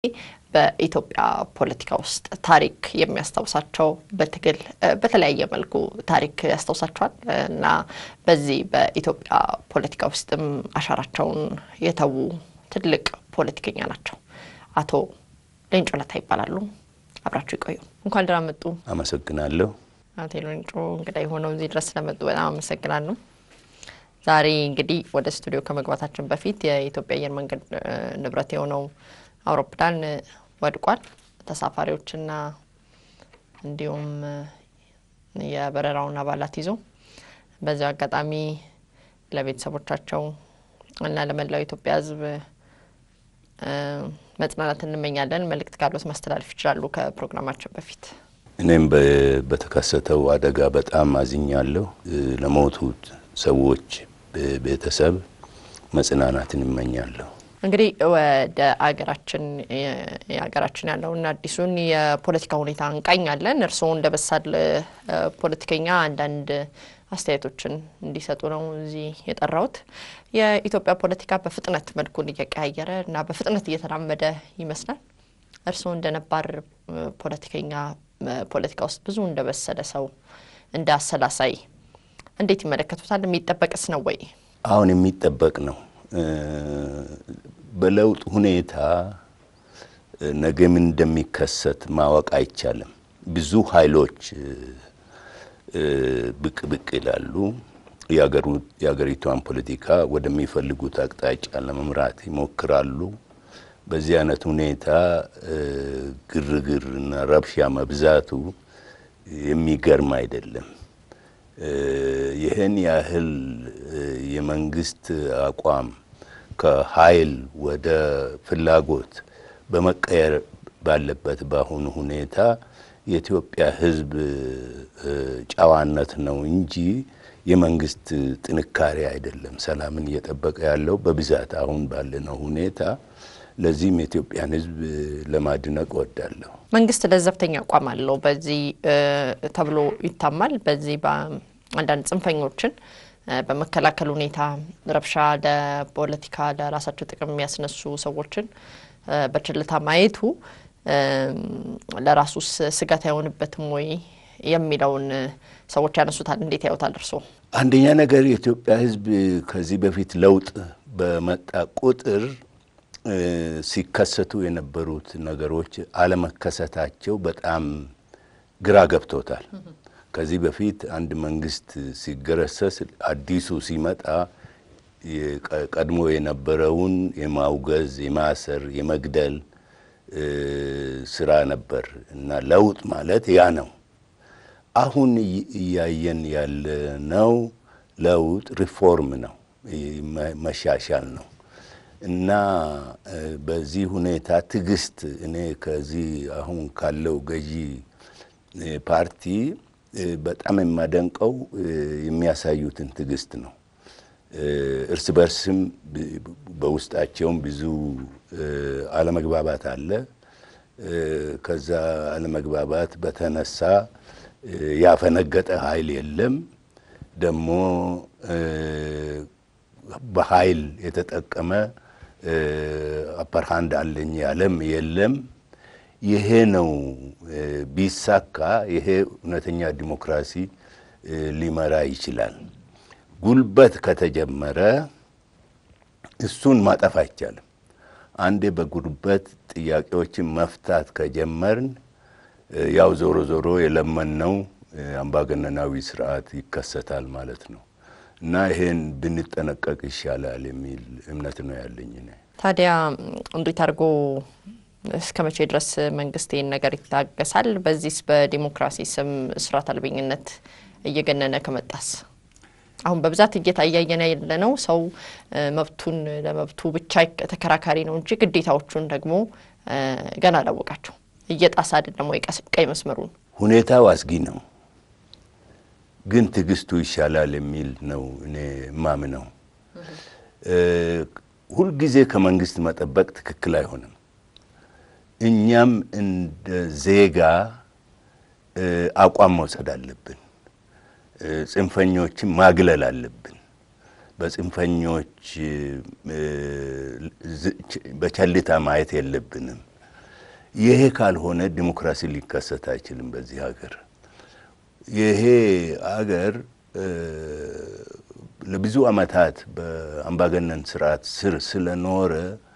በኢትዮጵያ ፖለቲካ ውስጥ ታሪክ የሚያስታውሳቸው በትግል በተለያየ መልኩ ታሪክ ያስታውሳቸዋል እና በዚህ በኢትዮጵያ ፖለቲካ ውስጥም አሻራቸውን የተዉ ትልቅ ፖለቲከኛ ናቸው። አቶ ሌንጮ ለታ ይባላሉ። አብራችሁ ይቆዩ። እንኳን ደህና መጡ። አመሰግናለሁ። አቶ ሌንጮ እንግዳ የሆነው እዚህ ድረስ ስለመጡ በጣም አመሰግናለሁ። ዛሬ እንግዲህ ወደ ስቱዲዮ ከመግባታችን በፊት የኢትዮጵያ አየር መንገድ ንብረት የሆነው አውሮፕላን ወድቋል። ተሳፋሪዎችና እንዲሁም የበረራውን አባላት ይዞ በዚያው አጋጣሚ ለቤተሰቦቻቸው እና ለመላው ኢትዮጵያ ሕዝብ መጽናናት እንመኛለን። መልእክት ካሉት ማስተላለፍ ይችላሉ። ከፕሮግራማችን በፊት እኔም በተከሰተው አደጋ በጣም አዝኛለሁ። ለሞቱት ሰዎች ቤተሰብ መጽናናትን እመኛለሁ። እንግዲህ ወደ አገራችን የሀገራችን ያለውን አዲሱን የፖለቲካ ሁኔታ እንቃኛለን። እርስዎ እንደ በሳል ፖለቲከኛ አንዳንድ አስተያየቶችን እንዲሰጡ ነው እዚህ የጠራሁት። የኢትዮጵያ ፖለቲካ በፍጥነት መልኩን እየቀያየረ እና በፍጥነት እየተራመደ ይመስላል። እርስዎ እንደ ነባር ፖለቲከኛ ፖለቲካ ውስጥ ብዙ እንደ በሰለ ሰው እንደ አሰላሳይ እንዴት ይመለከቱታል? የሚጠበቅስ ነው ወይ? አሁን የሚጠበቅ ነው። በለውጥ ሁኔታ ነገ ምን እንደሚከሰት ማወቅ አይቻልም። ብዙ ኃይሎች ብቅ ብቅ ይላሉ። የሀገሪቷን ፖለቲካ ወደሚፈልጉት አቅጣጫ ለመምራት ይሞክራሉ። በዚህ አይነት ሁኔታ ግርግርና ረብሻ መብዛቱ የሚገርም አይደለም። ይህን ያህል የመንግስት አቋም ከኃይል ወደ ፍላጎት በመቀየር ባለበት በአሁኑ ሁኔታ የኢትዮጵያ ሕዝብ ጨዋነት ነው እንጂ የመንግስት ጥንካሬ አይደለም ሰላምን እየጠበቀ ያለው በብዛት አሁን ባለነው ሁኔታ። ለዚህም የኢትዮጵያን ሕዝብ ለማድነቅ እወዳለሁ። መንግስት ለዘብተኛ አቋም አለው በዚህ ተብሎ ይታማል። በዚህ በአንዳንድ ጽንፈኞችን በመከላከል ሁኔታ ረብሻ ለፖለቲካ ለራሳቸው ጥቅም የሚያስነሱ ሰዎችን በችልታ ማየቱ ለራሱስ ስጋት አይሆንበትም ወይ የሚለውን ሰዎች ያነሱታል። እንዴት ያዩታል እርስዎ? አንደኛ ነገር የኢትዮጵያ ሕዝብ ከዚህ በፊት ለውጥ በመጣ ቁጥር ሲከሰቱ የነበሩት ነገሮች አለመከሰታቸው በጣም ግራ ገብቶታል። ከዚህ በፊት አንድ መንግስት ሲገረሰስ አዲሱ ሲመጣ ቀድሞ የነበረውን የማውገዝ፣ የማሰር፣ የመግደል ስራ ነበር እና ለውጥ ማለት ያ ነው። አሁን እያየን ያለነው ለውጥ ሪፎርም ነው፣ መሻሻል ነው እና በዚህ ሁኔታ ትዕግስት እኔ ከዚህ አሁን ካለው ገዢ ፓርቲ በጣም የማደንቀው የሚያሳዩትን ትዕግስት ነው። እርስ በርስም በውስጣቸውም ብዙ አለመግባባት አለ። ከዛ አለመግባባት በተነሳ ያፈነገጠ ኃይል የለም። ደግሞ በኃይል የተጠቀመ አፐርሃንድ አለኝ ያለም የለም። ይሄ ነው ቢሳካ፣ ይሄ እውነተኛ ዲሞክራሲ ሊመራ ይችላል። ጉልበት ከተጀመረ እሱን ማጠፍ አይቻልም። አንዴ በጉልበት ጥያቄዎችን መፍታት ከጀመርን ያው ዞሮ ዞሮ የለመነው አምባገነናዊ ስርዓት ይከሰታል ማለት ነው እና ይሄን ብንጠነቀቅ ይሻላል የሚል እምነት ነው ያለኝ። ታዲያ እንዴት አድርጎ እስከ መቼ ድረስ መንግስት ይህን ነገር ይታገሳል? በዚህስ በዲሞክራሲ ስም ስርዓት አልበኝነት እየገነነ ከመጣስ አሁን በብዛት እየታያየን ያለ ነው። ሰው መብቱን ለመብቱ ብቻ ተከራካሪ ነው እንጂ ግዴታዎቹን ደግሞ ገና አላወቃቸው እየጣሰ አይደለም ወይ ቀይ መስመሩን። ሁኔታው አስጊ ነው፣ ግን ትዕግስቱ ይሻላል የሚል ነው እኔ ማምነው። ሁልጊዜ ከመንግስት መጠበቅ ትክክል አይሆንም። እኛም እንደ ዜጋ አቋም መውሰድ አለብን። ጽንፈኞችን ማግለል አለብን። በጽንፈኞች በቸልታ ማየት የለብንም። ይሄ ካልሆነ ዲሞክራሲ ሊከሰት አይችልም በዚህ ሀገር። ይሄ ሀገር ለብዙ ዓመታት በአምባገነን ስርዓት ስር ስለኖረ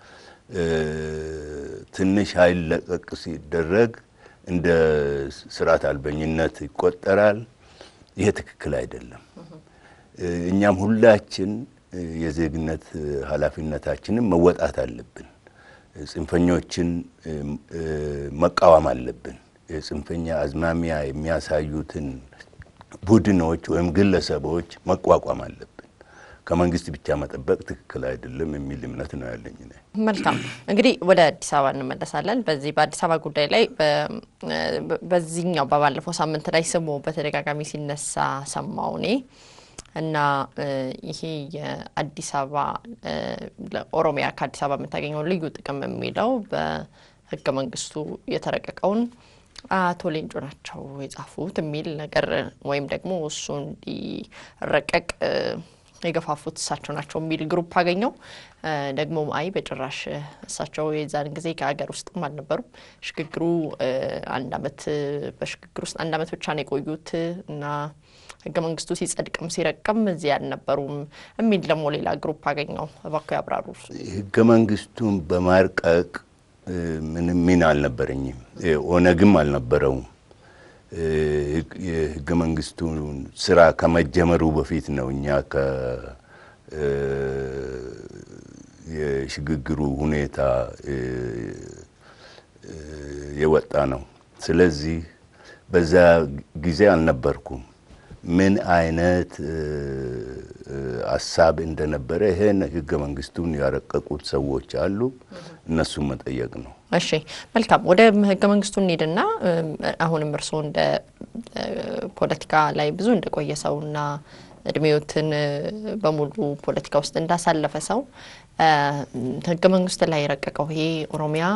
ትንሽ ኃይል ለቀቅ ሲደረግ እንደ ስርዓት አልበኝነት ይቆጠራል። ይሄ ትክክል አይደለም። እኛም ሁላችን የዜግነት ኃላፊነታችንን መወጣት አለብን። ጽንፈኞችን መቃወም አለብን። የጽንፈኛ አዝማሚያ የሚያሳዩትን ቡድኖች ወይም ግለሰቦች መቋቋም አለብን። ከመንግስት ብቻ መጠበቅ ትክክል አይደለም የሚል እምነት ነው ያለኝ። መልካም እንግዲህ ወደ አዲስ አበባ እንመለሳለን። በዚህ በአዲስ አበባ ጉዳይ ላይ በዚህኛው በባለፈው ሳምንት ላይ ስሙ በተደጋጋሚ ሲነሳ ሰማው እኔ እና ይሄ የአዲስ አበባ ኦሮሚያ ከአዲስ አበባ የምታገኘው ልዩ ጥቅም የሚለው በህገ መንግስቱ የተረቀቀውን አቶ ሌንጮ ናቸው የጻፉት የሚል ነገር ወይም ደግሞ እሱ እንዲረቀቅ የገፋፉት እሳቸው ናቸው የሚል ግሩፕ አገኘው። ደግሞ አይ በጭራሽ እሳቸው የዛን ጊዜ ከሀገር ውስጥም አልነበሩም። ሽግግሩ አንድ አመት በሽግግር ውስጥ አንድ አመት ብቻ ነው የቆዩት እና ህገ መንግስቱ ሲጸድቅም ሲረቅም እዚህ አልነበሩም የሚል ደግሞ ሌላ ግሩፕ አገኘው። እባክዎ ያብራሩ። ህገ መንግስቱን በማርቀቅ ምንም ሚና አልነበረኝም። ኦነግም አልነበረውም። የህገ መንግስቱን ስራ ከመጀመሩ በፊት ነው እኛ የሽግግሩ ሁኔታ የወጣ ነው። ስለዚህ በዛ ጊዜ አልነበርኩም። ምን አይነት ሀሳብ እንደነበረ ይሄን ህገ መንግስቱን ያረቀቁት ሰዎች አሉ፣ እነሱን መጠየቅ ነው። እሺ መልካም። ወደ ህገ መንግስቱ እንሂድና አሁንም እርስዎ እንደ ፖለቲካ ላይ ብዙ እንደቆየ ሰውና እድሜዎትን በሙሉ ፖለቲካ ውስጥ እንዳሳለፈ ሰው ህገ መንግስት ላይ የረቀቀው ይሄ ኦሮሚያ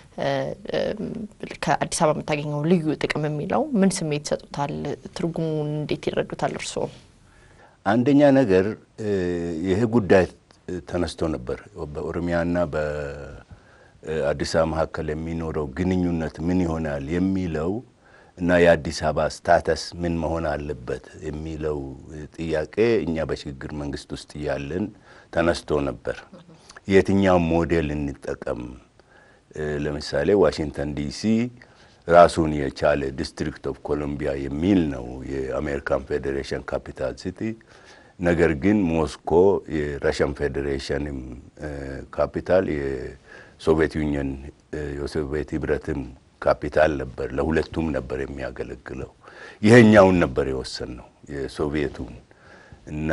ከአዲስ አበባ የምታገኘው ልዩ ጥቅም የሚለው ምን ስሜት ይሰጡታል? ትርጉሙን እንዴት ይረዱታል እርስዎ? አንደኛ ነገር ይህ ጉዳይ ተነስቶ ነበር። በኦሮሚያና በአዲስ አበባ መካከል የሚኖረው ግንኙነት ምን ይሆናል የሚለው እና የአዲስ አበባ ስታተስ ምን መሆን አለበት የሚለው ጥያቄ እኛ በሽግግር መንግስት ውስጥ እያለን ተነስቶ ነበር። የትኛው ሞዴል እንጠቀም? ለምሳሌ ዋሽንግተን ዲሲ ራሱን የቻለ ዲስትሪክት ኦፍ ኮሎምቢያ የሚል ነው የአሜሪካን ፌዴሬሽን ካፒታል ሲቲ። ነገር ግን ሞስኮ የራሽያን ፌዴሬሽንም ካፒታል የሶቪየት ዩኒየን የሶቪየት ህብረትም ካፒታል ነበር። ለሁለቱም ነበር የሚያገለግለው። ይሄኛውን ነበር የወሰን ነው የሶቪየቱን እና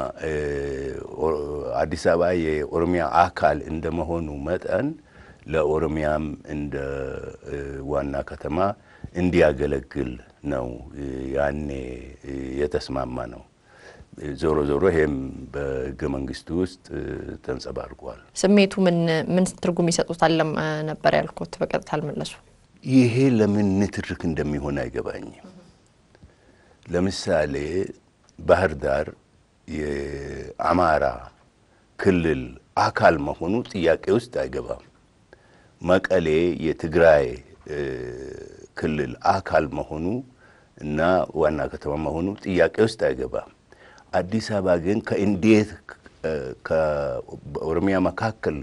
አዲስ አበባ የኦሮሚያ አካል እንደመሆኑ መጠን ለኦሮሚያም እንደ ዋና ከተማ እንዲያገለግል ነው ያኔ የተስማማ ነው። ዞሮ ዞሮ ይሄም በህገ መንግስቱ ውስጥ ተንጸባርቋል። ስሜቱ ምን ምን ትርጉም ይሰጡታል ነበር ያልኩት፣ በቀጥታ አልመለሱ። ይሄ ለምን ንትርክ እንደሚሆን አይገባኝም። ለምሳሌ ባህር ዳር የአማራ ክልል አካል መሆኑ ጥያቄ ውስጥ አይገባም። መቀሌ የትግራይ ክልል አካል መሆኑ እና ዋና ከተማ መሆኑ ጥያቄ ውስጥ አይገባም። አዲስ አበባ ግን ከእንዴት ከኦሮሚያ መካከል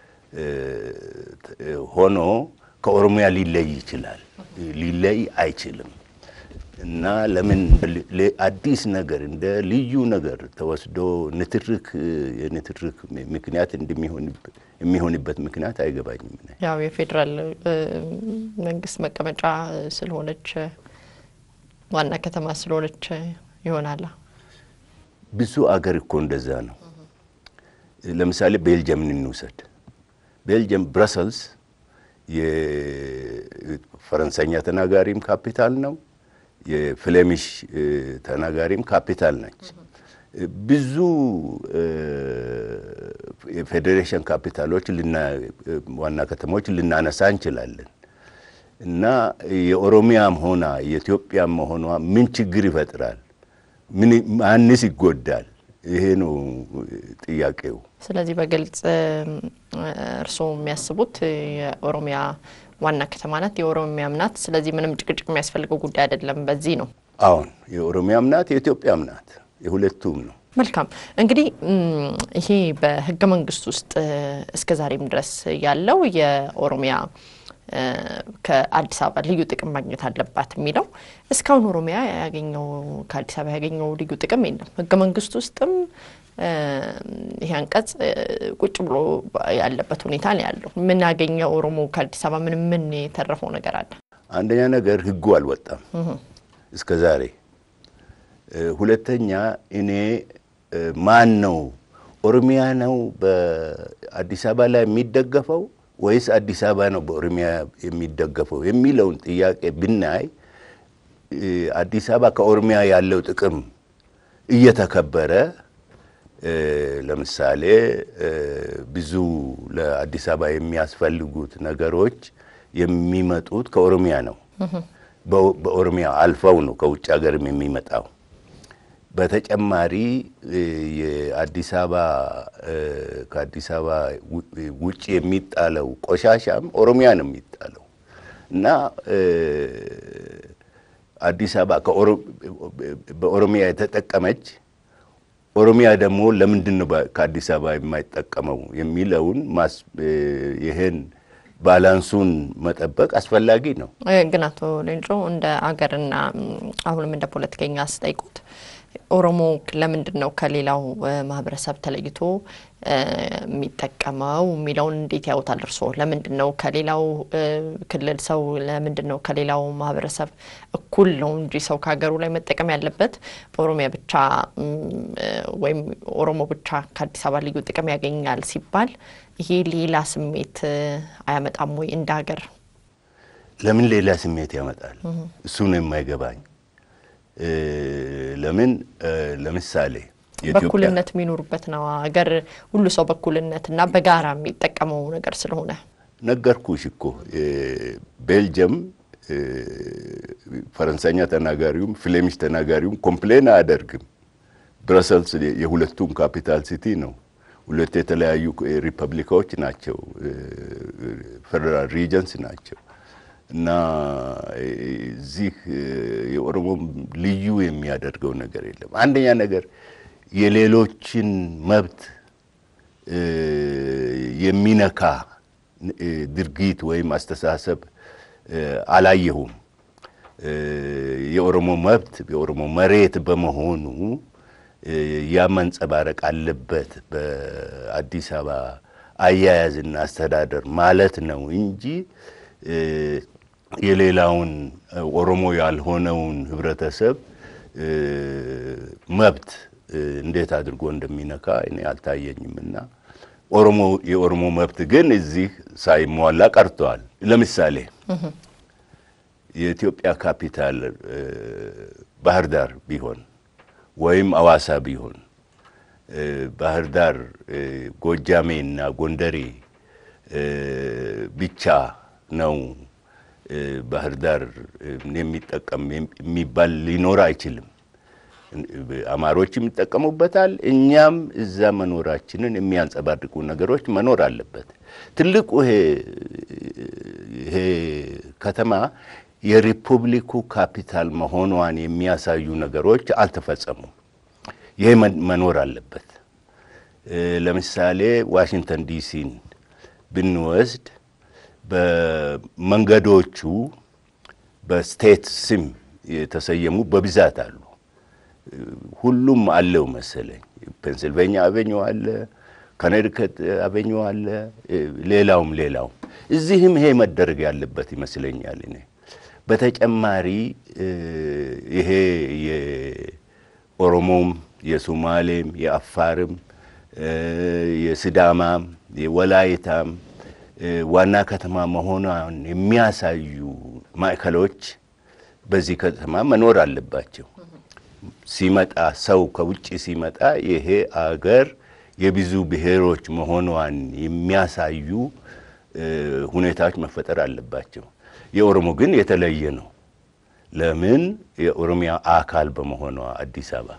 ሆኖ ከኦሮሚያ ሊለይ ይችላል? ሊለይ አይችልም። እና ለምን አዲስ ነገር እንደ ልዩ ነገር ተወስዶ ንትርክ የንትርክ ምክንያት የሚሆንበት ምክንያት አይገባኝም። ያው የፌዴራል መንግስት መቀመጫ ስለሆነች ዋና ከተማ ስለሆነች ይሆናል። ብዙ አገር እኮ እንደዛ ነው። ለምሳሌ ቤልጅየምን እንውሰድ። ቤልጅየም ብረሰልስ የፈረንሳይኛ ተናጋሪም ካፒታል ነው የፍሌሚሽ ተናጋሪም ካፒታል ነች። ብዙ የፌዴሬሽን ካፒታሎች ዋና ከተሞች ልናነሳ እንችላለን እና የኦሮሚያም ሆና የኢትዮጵያም መሆኗ ምን ችግር ይፈጥራል? ማንስ ይጎዳል? ይሄ ነው ጥያቄው። ስለዚህ በግልጽ እርስዎ የሚያስቡት የኦሮሚያ ዋና ከተማ ናት፣ የኦሮሚያም ናት። ስለዚህ ምንም ጭቅጭቅ የሚያስፈልገው ጉዳይ አይደለም። በዚህ ነው አሁን የኦሮሚያም ናት የኢትዮጵያም ናት፣ የሁለቱም ነው። መልካም እንግዲህ ይሄ በህገ መንግስት ውስጥ እስከ ዛሬም ድረስ ያለው የኦሮሚያ ከአዲስ አበባ ልዩ ጥቅም ማግኘት አለባት የሚለው እስካሁን ኦሮሚያ ያገኘው ከአዲስ አበባ ያገኘው ልዩ ጥቅም የለም። ህገ መንግስት ውስጥም ይሄ አንቀጽ ቁጭ ብሎ ያለበት ሁኔታ ነው ያለው። ምን ያገኘ ኦሮሞ ከአዲስ አበባ ምን ምን የተረፈው ነገር አለ? አንደኛ ነገር ህጉ አልወጣም እስከ ዛሬ። ሁለተኛ እኔ ማን ነው ኦሮሚያ ነው በአዲስ አበባ ላይ የሚደገፈው ወይስ አዲስ አበባ ነው በኦሮሚያ የሚደገፈው የሚለውን ጥያቄ ብናይ አዲስ አበባ ከኦሮሚያ ያለው ጥቅም እየተከበረ ለምሳሌ ብዙ ለአዲስ አበባ የሚያስፈልጉት ነገሮች የሚመጡት ከኦሮሚያ ነው። በኦሮሚያ አልፈው ነው ከውጭ ሀገርም የሚመጣው። በተጨማሪ የአዲስ አበባ ከአዲስ አበባ ውጭ የሚጣለው ቆሻሻም ኦሮሚያ ነው የሚጣለው እና አዲስ አበባ በኦሮሚያ የተጠቀመች ኦሮሚያ ደግሞ ለምንድን ነው ከአዲስ አበባ የማይጠቀመው የሚለውን ይህን ባላንሱን መጠበቅ አስፈላጊ ነው። ግን አቶ ሌንጮ እንደ አገርና አሁንም እንደ ፖለቲከኛ አስጠይቁት ኦሮሞ ለምንድን ነው ከሌላው ማህበረሰብ ተለይቶ የሚጠቀመው የሚለውን እንዴት ያውታል እርስዎ? ለምንድን ነው ከሌላው ክልል ሰው ለምንድን ነው ከሌላው ማህበረሰብ እኩል ነው እንጂ ሰው ከሀገሩ ላይ መጠቀም ያለበት ኦሮሚያ ብቻ ወይም ኦሮሞ ብቻ ከአዲስ አበባ ልዩ ጥቅም ያገኛል ሲባል ይሄ ሌላ ስሜት አያመጣም ወይ እንደ ሀገር? ለምን ሌላ ስሜት ያመጣል? እሱ ነው የማይገባኝ። ለምን ለምሳሌ በእኩልነት የሚኖሩበት ነው ሀገር ሁሉ ሰው በእኩልነት እና በጋራ የሚጠቀመው ነገር ስለሆነ ነገርኩሽ እኮ ቤልጅየም ፈረንሳይኛ ተናጋሪውም ፍሌሚሽ ተናጋሪውም ኮምፕሌን አያደርግም። ብረሰልስ የሁለቱም ካፒታል ሲቲ ነው። ሁለት የተለያዩ ሪፐብሊካዎች ናቸው፣ ፌደራል ሪጀንስ ናቸው። እና እዚህ የኦሮሞ ልዩ የሚያደርገው ነገር የለም። አንደኛ ነገር የሌሎችን መብት የሚነካ ድርጊት ወይም አስተሳሰብ አላየሁም። የኦሮሞ መብት የኦሮሞ መሬት በመሆኑ ያ መንጸባረቅ አለበት በአዲስ አበባ አያያዝና አስተዳደር ማለት ነው እንጂ የሌላውን ኦሮሞ ያልሆነውን ህብረተሰብ መብት እንዴት አድርጎ እንደሚነካ እኔ አልታየኝም። እና ኦሮሞ የኦሮሞ መብት ግን እዚህ ሳይሟላ ቀርተዋል። ለምሳሌ የኢትዮጵያ ካፒታል ባህር ዳር ቢሆን ወይም አዋሳ ቢሆን ባህር ዳር ጎጃሜ እና ጎንደሬ ብቻ ነው ባህር ዳር የሚጠቀም የሚባል ሊኖር አይችልም። አማሮችም ይጠቀሙበታል። እኛም እዛ መኖራችንን የሚያንጸባርቁ ነገሮች መኖር አለበት። ትልቁ ይሄ ከተማ የሪፑብሊኩ ካፒታል መሆኗን የሚያሳዩ ነገሮች አልተፈጸሙም። ይሄ መኖር አለበት። ለምሳሌ ዋሽንግተን ዲሲን ብንወስድ በመንገዶቹ በስቴት ስም የተሰየሙ በብዛት አሉ። ሁሉም አለው መሰለኝ። ፔንስልቬኒያ አቬኙ አለ፣ ኮኔቲከት አቬኙ አለ፣ ሌላውም ሌላውም። እዚህም ይሄ መደረግ ያለበት ይመስለኛል እኔ በተጨማሪ ይሄ የኦሮሞም የሶማሌም የአፋርም የስዳማም የወላይታም ዋና ከተማ መሆኗን የሚያሳዩ ማዕከሎች በዚህ ከተማ መኖር አለባቸው። ሲመጣ ሰው ከውጭ ሲመጣ ይሄ አገር የብዙ ብሔሮች መሆኗን የሚያሳዩ ሁኔታዎች መፈጠር አለባቸው። የኦሮሞ ግን የተለየ ነው። ለምን? የኦሮሚያ አካል በመሆኗ አዲስ አበባ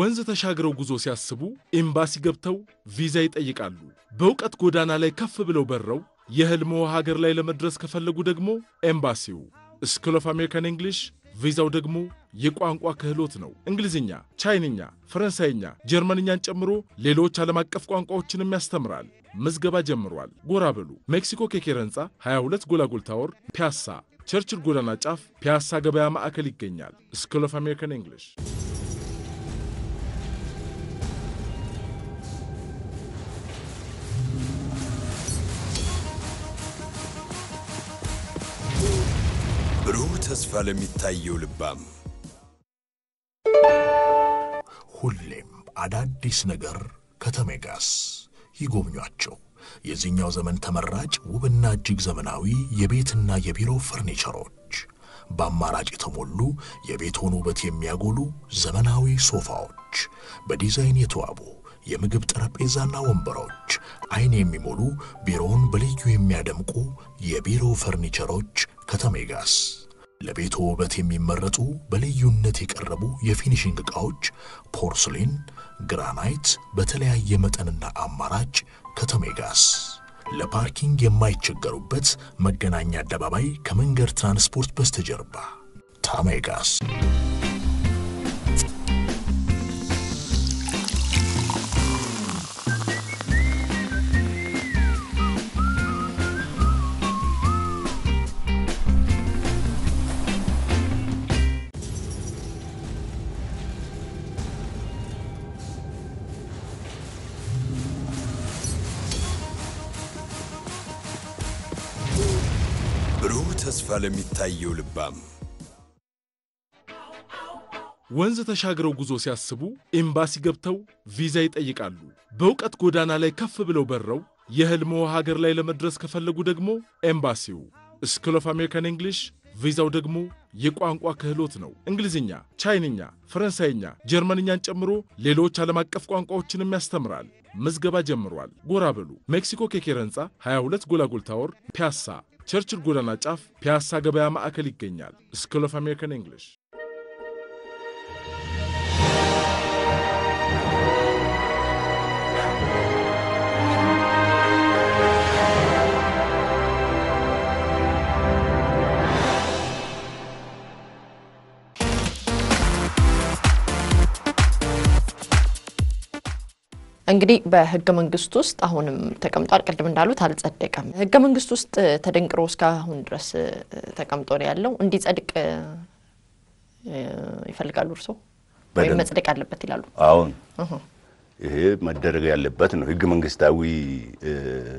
ወንዝ ተሻግረው ጉዞ ሲያስቡ ኤምባሲ ገብተው ቪዛ ይጠይቃሉ። በእውቀት ጎዳና ላይ ከፍ ብለው በረው የሕልምዎ ሀገር ላይ ለመድረስ ከፈለጉ ደግሞ ኤምባሲው ስኩል ኦፍ አሜሪካን እንግሊሽ ቪዛው ደግሞ የቋንቋ ክህሎት ነው። እንግሊዝኛ፣ ቻይንኛ፣ ፈረንሳይኛ፣ ጀርመንኛን ጨምሮ ሌሎች ዓለም አቀፍ ቋንቋዎችንም ያስተምራል። ምዝገባ ጀምሯል። ጎራ በሉ። ሜክሲኮ ኬኬር ህንፃ 22 ጎላጎል ታወር ፒያሳ ቸርችል ጎዳና ጫፍ ፒያሳ ገበያ ማዕከል ይገኛል። ስኩል ኦፍ አሜሪካን እንግሊሽ ብሩህ ተስፋ ለሚታየው ልባም ሁሌም አዳዲስ ነገር ከተሜጋስ ይጎብኟቸው። የዚህኛው ዘመን ተመራጭ ውብና እጅግ ዘመናዊ የቤትና የቢሮ ፈርኒቸሮች በአማራጭ የተሞሉ የቤትዎን ውበት የሚያጎሉ ዘመናዊ ሶፋዎች፣ በዲዛይን የተዋቡ የምግብ ጠረጴዛና ወንበሮች፣ አይን የሚሞሉ ቢሮውን በልዩ የሚያደምቁ የቢሮ ፈርኒቸሮች ከተሜጋስ ለቤቶ ውበት የሚመረጡ በልዩነት የቀረቡ የፊኒሽንግ ዕቃዎች ፖርስሊን፣ ግራናይት በተለያየ መጠንና አማራጭ ከተሜጋስ ለፓርኪንግ የማይቸገሩበት መገናኛ አደባባይ ከመንገድ ትራንስፖርት በስተጀርባ ታሜጋስ። ብሩህ ተስፋ ለሚታየው ልባም ወንዝ ተሻግረው ጉዞ ሲያስቡ ኤምባሲ ገብተው ቪዛ ይጠይቃሉ። በእውቀት ጎዳና ላይ ከፍ ብለው በረው የሕልምዎ ሀገር ላይ ለመድረስ ከፈለጉ ደግሞ ኤምባሲው ስኩል ኦፍ አሜሪካን እንግሊሽ ቪዛው ደግሞ የቋንቋ ክህሎት ነው። እንግሊዝኛ፣ ቻይንኛ፣ ፈረንሳይኛ፣ ጀርመንኛን ጨምሮ ሌሎች ዓለም አቀፍ ቋንቋዎችንም ያስተምራል። ምዝገባ ጀምሯል። ጎራ በሉ። ሜክሲኮ ኬኬር ህንፃ 22 ጎላጎል ታወር ፒያሳ ቸርችል ጎዳና ጫፍ ፒያሳ ገበያ ማዕከል ይገኛል። ስኩል ኦፍ አሜሪካን እንግሊሽ እንግዲህ በህገ መንግስት ውስጥ አሁንም ተቀምጧል። ቅድም እንዳሉት አልጸደቀም። ህገ መንግስት ውስጥ ተደንቅሮ እስካሁን ድረስ ተቀምጦ ነው ያለው። እንዲጸድቅ ይፈልጋሉ እርስዎ ወይም በደንብ። መጽደቅ አለበት ይላሉ? አሁን እህ። ይሄ መደረግ ያለበት ነው። ህገ መንግስታዊ እ፣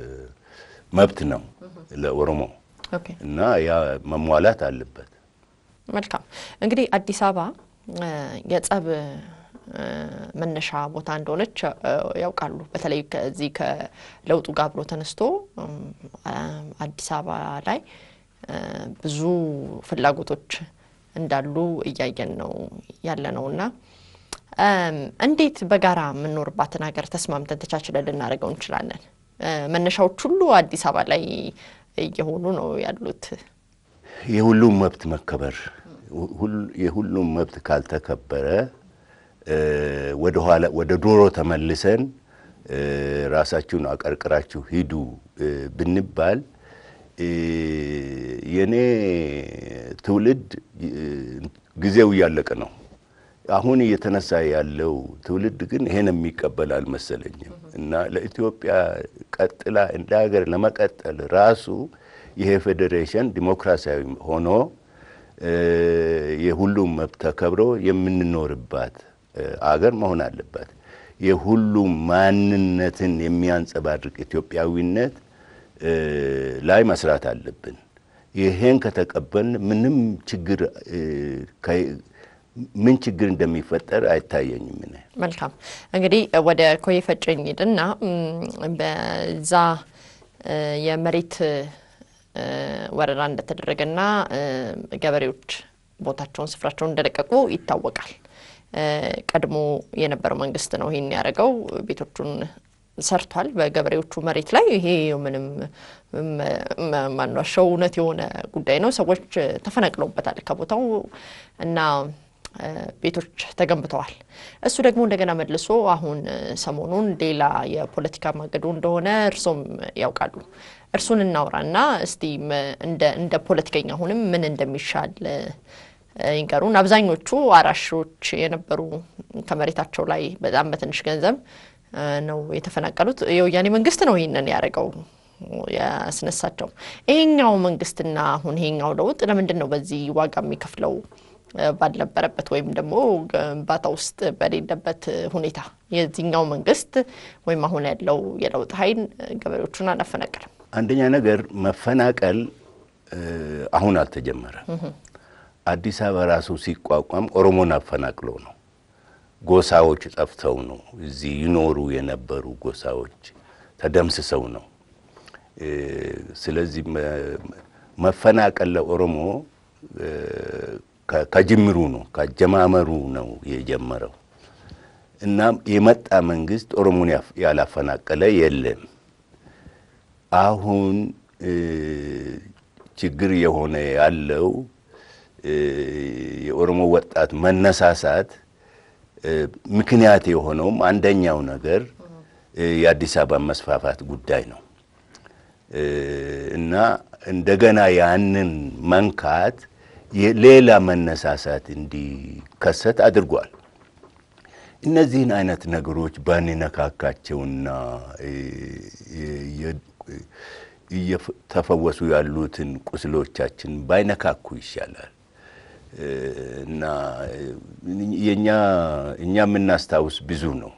መብት ነው ለኦሮሞ ኦኬ እና ያ መሟላት አለበት። መልካም እንግዲህ አዲስ አበባ እ፣ የጸብ እ፣ መነሻ ቦታ እንደሆነች እ፣ ያውቃሉ። በተለይ ከዚህ ከለውጡ ጋር አብሮ ተነስቶ እም፣ አ- አዲስ አበባ ላይ እ፣ ብዙ ፍላጎቶች እንዳሉ እያየን ነው ያለ ነው እና እም፣ እንዴት በጋራ የምንኖርባትን ሀገር ተስማምተን ተቻችለን ልናደርገው እንችላለን? እ፣ መነሻዎች ሁሉ አዲስ አበባ ላይ እየሆኑ ነው ያሉት። የሁሉም መብት መከበር ሁል- የሁሉም መብት ካልተከበረ እ፣ ወደ ኋላ ወደ ዶሮ ተመልሰን እ፣ ራሳችሁን አቀርቅራችሁ ሂዱ እ፣ ብንባል እ፣ የኔ ትውልድ እ፣ ጊዜው እያለቀ ነው። አሁን እየተነሳ ያለው ትውልድ ግን ይሄን የሚቀበል አልመሰለኝም እና ለኢትዮጵያ ቀጥላ እንደ ሀገር ለመቀጠል ራሱ ይሄ ፌዴሬሽን ዲሞክራሲያዊ ሆኖ እ፣ የሁሉም መብት ተከብሮ የምንኖርባት እ፣ አገር መሆን አለባት። የሁሉም ማንነትን የሚያንጸባርቅ ኢትዮጵያዊነት እ፣ ላይ መስራት አለብን። ይሄን ከተቀበልን ምንም ችግር እ፣ ከ- ምን ችግር እንደሚፈጠር አይታየኝም። እኔ መልካም እንግዲህ ወደ ኮዬ ፈጬ እንሂድና እም፣ በዛ እ፣ የመሬት እ፣ ወረራ እንደተደረገና እ፣ ገበሬዎች ቦታቸውን ስፍራቸውን እንደለቀቁ ይታወቃል። እ፣ ቀድሞ የነበረው መንግስት ነው ይህን ያደረገው። ቤቶቹን ሰርቷል በገበሬዎቹ መሬት ላይ። ይሄ ምንም መ- ማንዋሻው እውነት የሆነ ጉዳይ ነው። ሰዎች ተፈናቅለውበታል ከቦታው እና ቤቶች ተገንብተዋል። እሱ ደግሞ እንደገና መልሶ አሁን ሰሞኑን ሌላ የፖለቲካ ማገዶ እንደሆነ እርሶም ያውቃሉ። እርሱን እናውራና እስቲ እንደ ፖለቲከኛ አሁንም ምን እንደሚሻል ይንገሩን። አብዛኞቹ አራሾች የነበሩ ከመሬታቸው ላይ በጣም በትንሽ ገንዘብ ነው የተፈናቀሉት። የወያኔ መንግስት ነው ይህንን ያደረገው ያስነሳቸው። ይሄኛው መንግስትና አሁን ይሄኛው ለውጥ ለምንድን ነው በዚህ ዋጋ የሚከፍለው ባልነበረበት ወይም ደግሞ ግንባታ ውስጥ በሌለበት ሁኔታ የዚህኛው መንግስት ወይም አሁን ያለው የለውጥ ኃይል ገበሬዎቹን አላፈናቀልም? አንደኛ ነገር መፈናቀል አሁን አልተጀመረም። አዲስ አበባ ራሱ ሲቋቋም ኦሮሞን አፈናቅሎ ነው። ጎሳዎች ጠፍተው ነው። እዚህ ይኖሩ የነበሩ ጎሳዎች ተደምስሰው ነው። ስለዚህ መፈናቀል ለኦሮሞ ከጅምሩ ነው ከአጀማመሩ ነው የጀመረው እና የመጣ መንግስት ኦሮሞን ያላፈናቀለ የለም። አሁን ችግር የሆነ ያለው የኦሮሞ ወጣት መነሳሳት ምክንያት የሆነውም አንደኛው ነገር የአዲስ አበባ መስፋፋት ጉዳይ ነው እና እንደገና ያንን መንካት ሌላ መነሳሳት እንዲከሰት አድርጓል። እነዚህን አይነት ነገሮች ባንነካካቸውና እየተፈወሱ ያሉትን ቁስሎቻችን ባይነካኩ ይሻላል እና የኛ እኛ የምናስታውስ ብዙ ነው።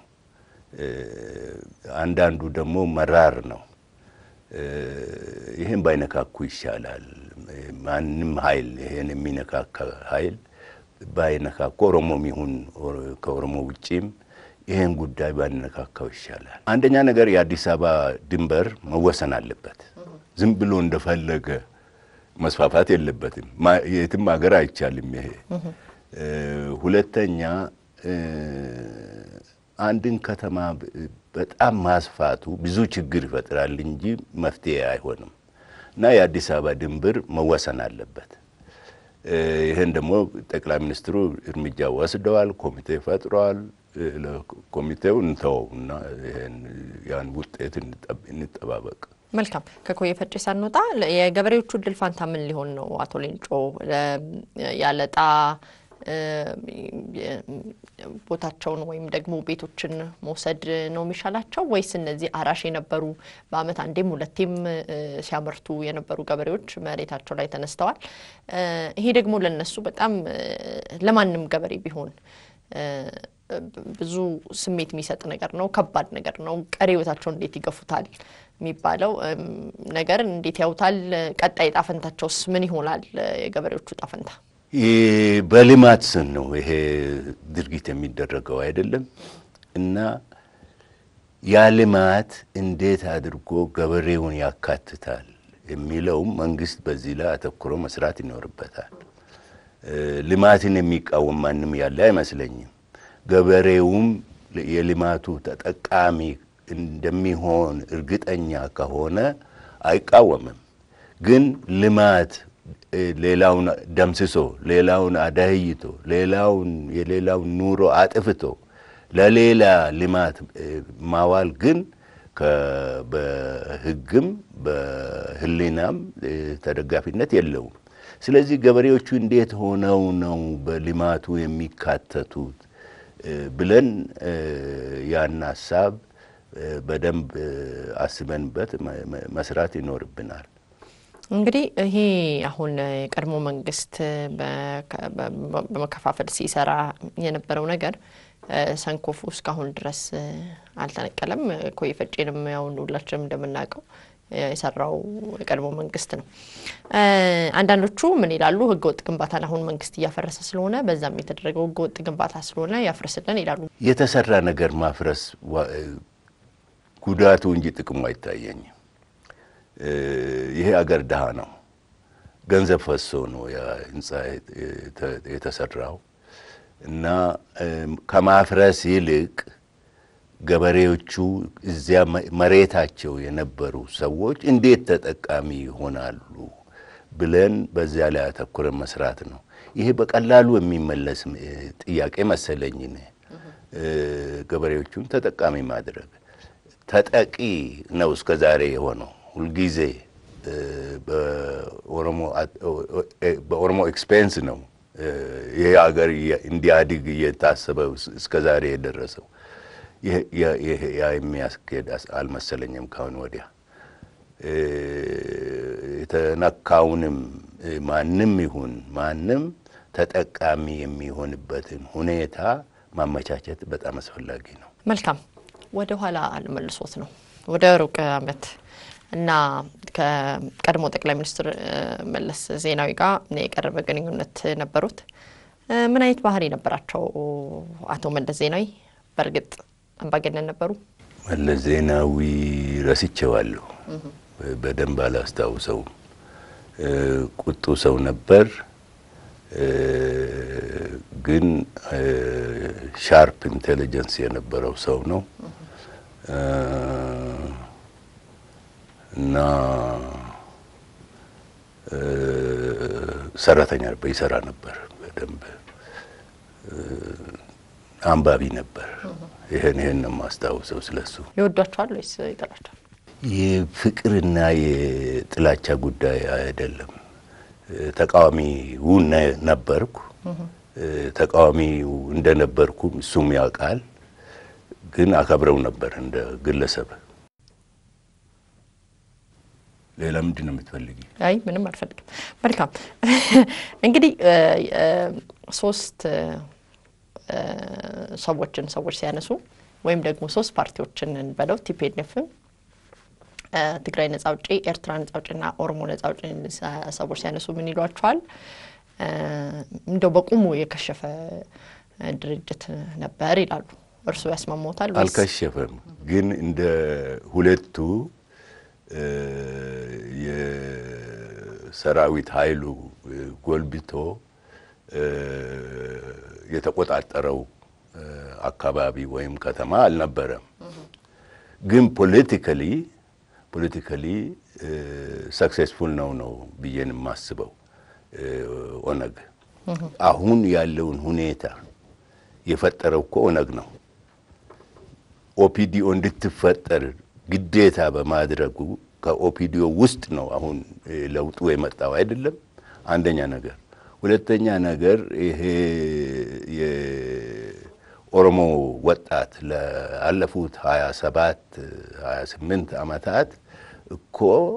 አንዳንዱ ደግሞ መራር ነው። ይህን ባይነካኩ ይሻላል። ማንም ኃይል ይሄን የሚነካካ ኃይል ባይነካኩ ኦሮሞም ይሁን ከኦሮሞ ውጪም ይህን ጉዳይ ባይነካካው ይሻላል። አንደኛ ነገር የአዲስ አበባ ድንበር መወሰን አለበት። ዝም ብሎ እንደፈለገ መስፋፋት የለበትም። የትም ሀገር አይቻልም ይሄ። ሁለተኛ አንድን ከተማ በጣም ማስፋቱ ብዙ ችግር ይፈጥራል እንጂ መፍትሄ አይሆንም እና የአዲስ አበባ ድንበር መወሰን አለበት። ይህን ደግሞ ጠቅላይ ሚኒስትሩ እርምጃ ወስደዋል። ኮሚቴ ፈጥረዋል። ኮሚቴው እንተወው እና ያን ውጤት እንጠባበቅ። መልካም። ከኮየ ፈጬ ሳንወጣ የገበሬዎቹ እድል ፋንታ ምን ሊሆን ነው? አቶ ሌንጮ ያለጣ ቦታቸውን ወይም ደግሞ ቤቶችን መውሰድ ነው የሚሻላቸው ወይስ እነዚህ አራሽ የነበሩ በዓመት አንዴም ሁለቴም ሲያመርቱ የነበሩ ገበሬዎች መሬታቸው ላይ ተነስተዋል። ይሄ ደግሞ ለነሱ በጣም ለማንም ገበሬ ቢሆን ብዙ ስሜት የሚሰጥ ነገር ነው። ከባድ ነገር ነው። ቀሪ ህይወታቸውን እንዴት ይገፉታል የሚባለው ነገር እንዴት ያውታል? ቀጣይ ጣፈንታቸውስ ምን ይሆናል? የገበሬዎቹ ጣፈንታ በልማት ስም ነው ይሄ ድርጊት የሚደረገው አይደለም እና ያ ልማት እንዴት አድርጎ ገበሬውን ያካትታል የሚለውም መንግስት በዚህ ላይ አተኩሮ መስራት ይኖርበታል። ልማትን የሚቃወም ማንም ያለ አይመስለኝም። ገበሬውም የልማቱ ተጠቃሚ እንደሚሆን እርግጠኛ ከሆነ አይቃወምም። ግን ልማት ሌላውን ደምስሶ ሌላውን አዳህይቶ ሌላውን የሌላውን ኑሮ አጥፍቶ ለሌላ ልማት ማዋል ግን በሕግም በሕሊናም ተደጋፊነት የለውም። ስለዚህ ገበሬዎቹ እንዴት ሆነው ነው በልማቱ የሚካተቱት ብለን ያን ሀሳብ በደንብ አስበንበት መስራት ይኖርብናል። እንግዲህ ይሄ አሁን የቀድሞ መንግስት በመከፋፈል ሲሰራ የነበረው ነገር ሰንኮፉ እስካሁን ድረስ አልተነቀለም። ኮየ ፈጬንም ያሁን ሁላችንም እንደምናውቀው የሰራው የቀድሞ መንግስት ነው። አንዳንዶቹ ምን ይላሉ? ህገወጥ ግንባታን አሁን መንግስት እያፈረሰ ስለሆነ በዛም የተደረገው ህገወጥ ግንባታ ስለሆነ ያፍርስልን ይላሉ። የተሰራ ነገር ማፍረስ ጉዳቱ እንጂ ጥቅሙ አይታየኝም። ይሄ አገር ድሃ ነው። ገንዘብ ፈሶ ነው ያ ህንፃ የተሰራው እና ከማፍረስ ይልቅ ገበሬዎቹ እዚያ መሬታቸው የነበሩ ሰዎች እንዴት ተጠቃሚ ይሆናሉ ብለን በዚያ ላይ አተኩረን መስራት ነው። ይሄ በቀላሉ የሚመለስ ጥያቄ መሰለኝ። እኔ ገበሬዎቹን ተጠቃሚ ማድረግ ተጠቂ ነው እስከ ዛሬ የሆነው ሁልጊዜ በኦሮሞ ኤክስፔንስ ነው ይሄ ሀገር እንዲያድግ እየታሰበ እስከ ዛሬ የደረሰው። ያ የሚያስኬድ አልመሰለኝም። ካሁን ወዲያ የተነካውንም ማንም ይሁን ማንም ተጠቃሚ የሚሆንበትን ሁኔታ ማመቻቸት በጣም አስፈላጊ ነው። መልካም ወደ ኋላ አልመልሶት ነው ወደ ሩቅ ዓመት እና ከቀድሞ ጠቅላይ ሚኒስትር መለስ ዜናዊ ጋር የቀረበ ግንኙነት ነበሩት። ምን አይነት ባህሪ ነበራቸው አቶ መለስ ዜናዊ? በእርግጥ አምባገነን ነበሩ? መለስ ዜናዊ ረስቼዋለሁ፣ በደንብ አላስታውሰውም። ቁጡ ሰው ነበር፣ ግን ሻርፕ ኢንቴሊጀንስ የነበረው ሰው ነው እና ሰራተኛ ነበር፣ ይሰራ ነበር በደንብ አንባቢ ነበር። ይህን ይህን ነው የማስታውሰው ስለሱ። ይወዷቸዋል ወይስ ይጠላቸዋል? የፍቅርና የጥላቻ ጉዳይ አይደለም። ተቃዋሚው ነበርኩ። ተቃዋሚው እንደነበርኩም እሱም ያውቃል። ግን አከብረው ነበር እንደ ግለሰብ። ሌላ ምንድን ነው የምትፈልጊ? አይ ምንም አልፈልግም። መልካም እንግዲህ ሶስት ሰዎችን ሰዎች ሲያነሱ ወይም ደግሞ ሶስት ፓርቲዎችን እንበለው ቲፒኤልኤፍም፣ ትግራይ ነጻ አውጪ፣ ኤርትራ ነጻ አውጪና ኦሮሞ ነጻ አውጪ ሰዎች ሲያነሱ ምን ይሏቸዋል? እንደው በቁሙ የከሸፈ ድርጅት ነበር ይላሉ። እርሱ ያስማሞታል? አልከሸፈም፣ ግን እንደ ሁለቱ የሰራዊት ኃይሉ ጎልብቶ የተቆጣጠረው አካባቢ ወይም ከተማ አልነበረም። ግን ፖለቲካሊ ፖለቲካሊ ሰክሴስፉል ነው ነው ብዬን የማስበው ኦነግ አሁን ያለውን ሁኔታ የፈጠረው እኮ ኦነግ ነው። ኦፒዲኦ እንድትፈጠር ግዴታ በማድረጉ ከኦፒዲኦ ውስጥ ነው አሁን ለውጡ የመጣው አይደለም። አንደኛ ነገር። ሁለተኛ ነገር ይሄ የኦሮሞ ወጣት ለአለፉት ሀያ ሰባት ሀያ ስምንት ዓመታት እኮ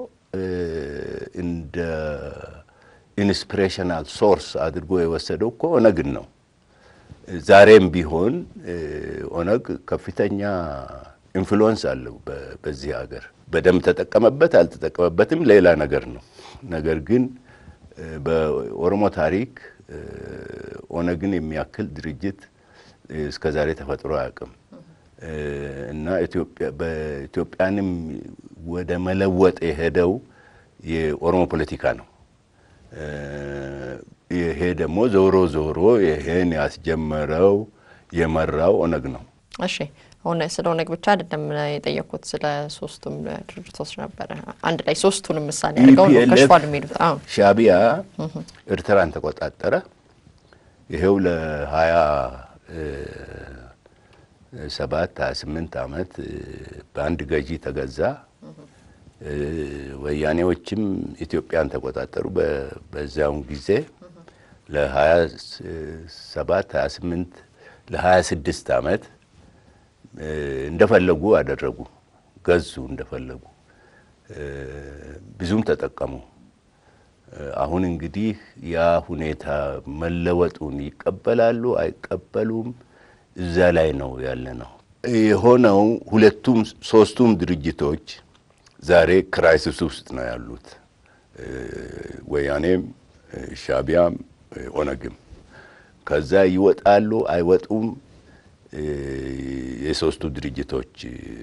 እንደ ኢንስፒሬሽናል ሶርስ አድርጎ የወሰደው እኮ ኦነግን ነው። ዛሬም ቢሆን ኦነግ ከፍተኛ ኢንፍሉወንስ አለው በዚህ ሀገር። በደንብ ተጠቀመበት አልተጠቀመበትም ሌላ ነገር ነው። ነገር ግን በኦሮሞ ታሪክ ኦነግን የሚያክል ድርጅት እስከ ዛሬ ተፈጥሮ አያውቅም እና በኢትዮጵያንም ወደ መለወጥ የሄደው የኦሮሞ ፖለቲካ ነው። ይሄ ደግሞ ዞሮ ዞሮ ይሄን ያስጀመረው የመራው ኦነግ ነው። እሺ አሁን ስለ ኦነግ ብቻ አይደለም የጠየኩት፣ ስለ ሶስቱም ድርጅቶች ነበረ። አንድ ላይ ሶስቱንም ምሳሌ አድርገው ነው ከሽፏል የሚሉት። አዎ ሻዕቢያ ኤርትራን ተቆጣጠረ። ይሄው ለሀያ ሰባት ሀያ ስምንት ዓመት በአንድ ገዢ ተገዛ። ወያኔዎችም ኢትዮጵያን ተቆጣጠሩ። በዚያውን ጊዜ ለሀያ ሰባት ሀያ ስምንት ለሀያ ስድስት ዓመት እንደፈለጉ አደረጉ፣ ገዙ እንደፈለጉ፣ ብዙም ተጠቀሙ። አሁን እንግዲህ ያ ሁኔታ መለወጡን ይቀበላሉ አይቀበሉም፣ እዛ ላይ ነው ያለ ነው የሆነው። ሁለቱም ሶስቱም ድርጅቶች ዛሬ ክራይሲስ ውስጥ ነው ያሉት። ወያኔም፣ ሻዕቢያም፣ ኦነግም ከዛ ይወጣሉ አይወጡም የሶስቱ ድርጅቶች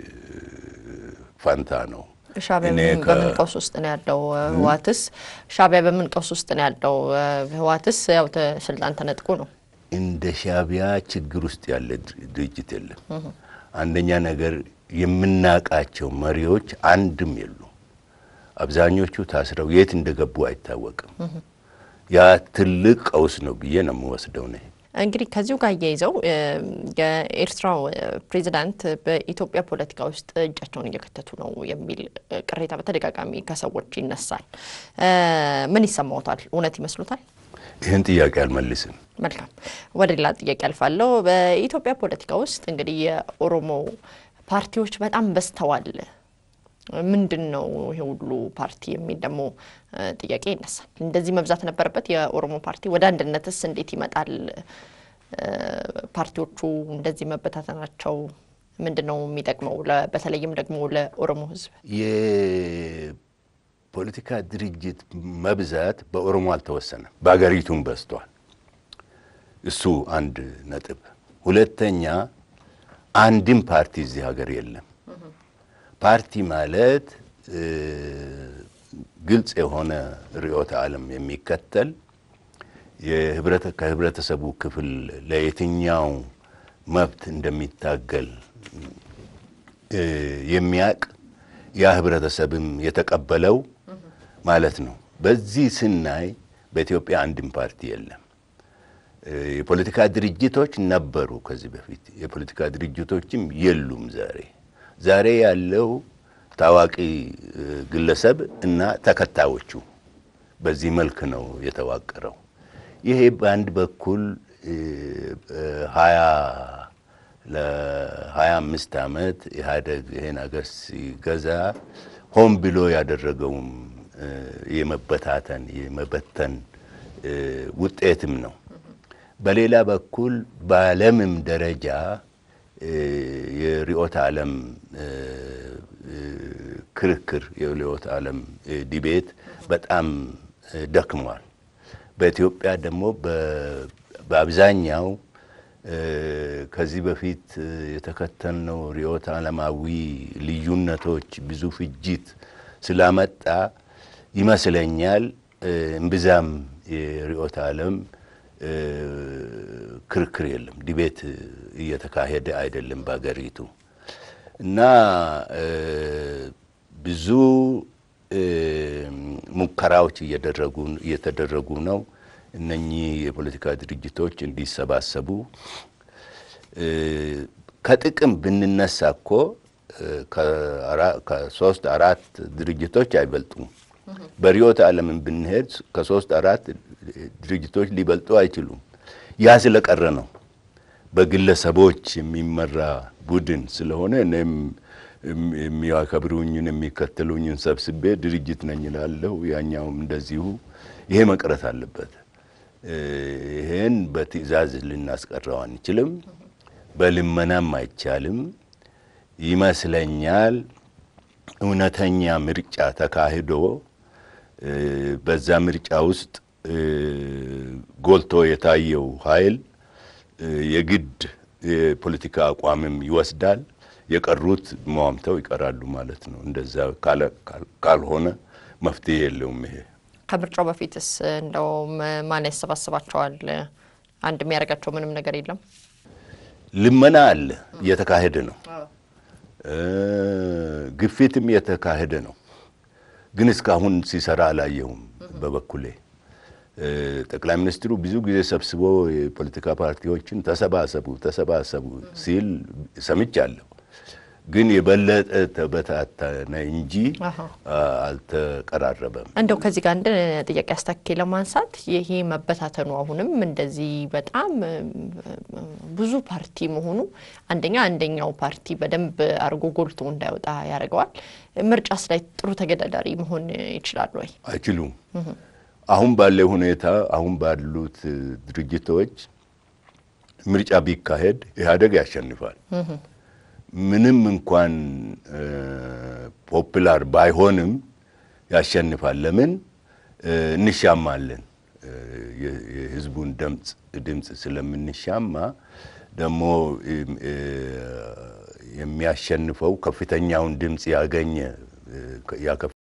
ፋንታ ነው። ሻዕቢያ በምን ቀውስ ውስጥ ነው ያለው? ህወሓትስ ሻዕቢያ በምን ቀውስ ውስጥ ነው ያለው? ህወሓትስ ያው ስልጣን ተነጥቆ ነው። እንደ ሻዕቢያ ችግር ውስጥ ያለ ድርጅት የለም። አንደኛ ነገር የምናቃቸው መሪዎች አንድም የሉ። አብዛኞቹ ታስረው የት እንደገቡ አይታወቅም። ያ ትልቅ ቀውስ ነው ብዬ ነው የምወስደው ነ እንግዲህ ከዚሁ ጋር እያይዘው የኤርትራው ፕሬዚዳንት በኢትዮጵያ ፖለቲካ ውስጥ እጃቸውን እየከተቱ ነው የሚል ቅሬታ በተደጋጋሚ ከሰዎች ይነሳል። ምን ይሰማዎታል? እውነት ይመስሉታል? ይህን ጥያቄ አልመልስም። መልካም፣ ወደ ሌላ ጥያቄ አልፋለሁ። በኢትዮጵያ ፖለቲካ ውስጥ እንግዲህ የኦሮሞ ፓርቲዎች በጣም በዝተዋል። ምንድን ነው ይሄ ሁሉ ፓርቲ የሚል ደግሞ ጥያቄ ይነሳል። እንደዚህ መብዛት ነበረበት የኦሮሞ ፓርቲ? ወደ አንድነትስ እንዴት ይመጣል? ፓርቲዎቹ እንደዚህ መበታተናቸው ምንድን ነው የሚጠቅመው? በተለይም ደግሞ ለኦሮሞ ሕዝብ የፖለቲካ ድርጅት መብዛት በኦሮሞ አልተወሰነም፣ በሀገሪቱም በዝቷል። እሱ አንድ ነጥብ። ሁለተኛ አንድም ፓርቲ እዚህ ሀገር የለም። ፓርቲ ማለት ግልጽ የሆነ ርዕዮተ ዓለም የሚከተል ከህብረተሰቡ ክፍል ለየትኛው መብት እንደሚታገል የሚያቅ ያ ህብረተሰብም የተቀበለው ማለት ነው። በዚህ ስናይ በኢትዮጵያ አንድም ፓርቲ የለም። የፖለቲካ ድርጅቶች ነበሩ ከዚህ በፊት። የፖለቲካ ድርጅቶችም የሉም ዛሬ ዛሬ ያለው ታዋቂ ግለሰብ እና ተከታዮቹ በዚህ መልክ ነው የተዋቀረው። ይሄ በአንድ በኩል ሀያ ለሀያ አምስት ዓመት ኢህአዴግ ይሄን ሀገር ሲገዛ ሆን ብሎ ያደረገውም የመበታተን የመበተን ውጤትም ነው። በሌላ በኩል በዓለምም ደረጃ የርዕዮተ ዓለም ክርክር የርዕዮተ ዓለም ዲቤት በጣም ደክሟል። በኢትዮጵያ ደግሞ በአብዛኛው ከዚህ በፊት የተከተልነው ርዕዮተ ዓለማዊ ልዩነቶች ብዙ ፍጅት ስላመጣ ይመስለኛል እምብዛም የርዕዮተ ዓለም ክርክር የለም፣ ዲቤት እየተካሄደ አይደለም በሀገሪቱ እና ብዙ ሙከራዎች እየተደረጉ ነው። እነኚህ የፖለቲካ ድርጅቶች እንዲሰባሰቡ ከጥቅም ብንነሳ እኮ ከሶስት አራት ድርጅቶች አይበልጡም። በርዕዮተ ዓለምን ብንሄድ ከሶስት አራት ድርጅቶች ሊበልጡ አይችሉም። ያ ስለቀረ ነው። በግለሰቦች የሚመራ ቡድን ስለሆነ እኔም የሚያከብሩኝን የሚከተሉኝን ሰብስቤ ድርጅት ነኝ እላለሁ። ያኛውም እንደዚሁ። ይሄ መቅረት አለበት። ይሄን በትዕዛዝ ልናስቀረው አንችልም። በልመናም አይቻልም። ይመስለኛል እውነተኛ ምርጫ ተካሂዶ በዛ ምርጫ ውስጥ ጎልቶ የታየው ኃይል የግድ የፖለቲካ አቋምም ይወስዳል። የቀሩት መዋምተው ይቀራሉ ማለት ነው። እንደዛ ካልሆነ መፍትሄ የለውም። ይሄ ከምርጫው በፊትስ እንደው ማን ያሰባስባቸዋል? አንድ የሚያደርጋቸው ምንም ነገር የለም። ልመና አለ፣ እየተካሄደ ነው። ግፊትም እየተካሄደ ነው። ግን እስካሁን ሲሰራ አላየሁም በበኩሌ። ጠቅላይ ሚኒስትሩ ብዙ ጊዜ ሰብስቦ የፖለቲካ ፓርቲዎችን ተሰባሰቡ ተሰባሰቡ ሲል ሰምቻለሁ። ግን የበለጠ ተበታተነ እንጂ አልተቀራረበም። እንደው ከዚህ ጋር አንድ ጥያቄ አስታኬ ለማንሳት ይሄ መበታተኑ አሁንም እንደዚህ በጣም ብዙ ፓርቲ መሆኑ አንደኛ አንደኛው ፓርቲ በደንብ አድርጎ ጎልቶ እንዳይወጣ ያደርገዋል። ምርጫስ ላይ ጥሩ ተገዳዳሪ መሆን ይችላሉ ወይ? አይችሉም። አሁን ባለው ሁኔታ አሁን ባሉት ድርጅቶች ምርጫ ቢካሄድ ኢህአዴግ ያሸንፋል። ምንም እንኳን ፖፕላር ባይሆንም ያሸንፋል። ለምን እንሻማለን? የህዝቡን ድምፅ ድምፅ ስለምንሻማ ደግሞ የሚያሸንፈው ከፍተኛውን ድምፅ ያገኘ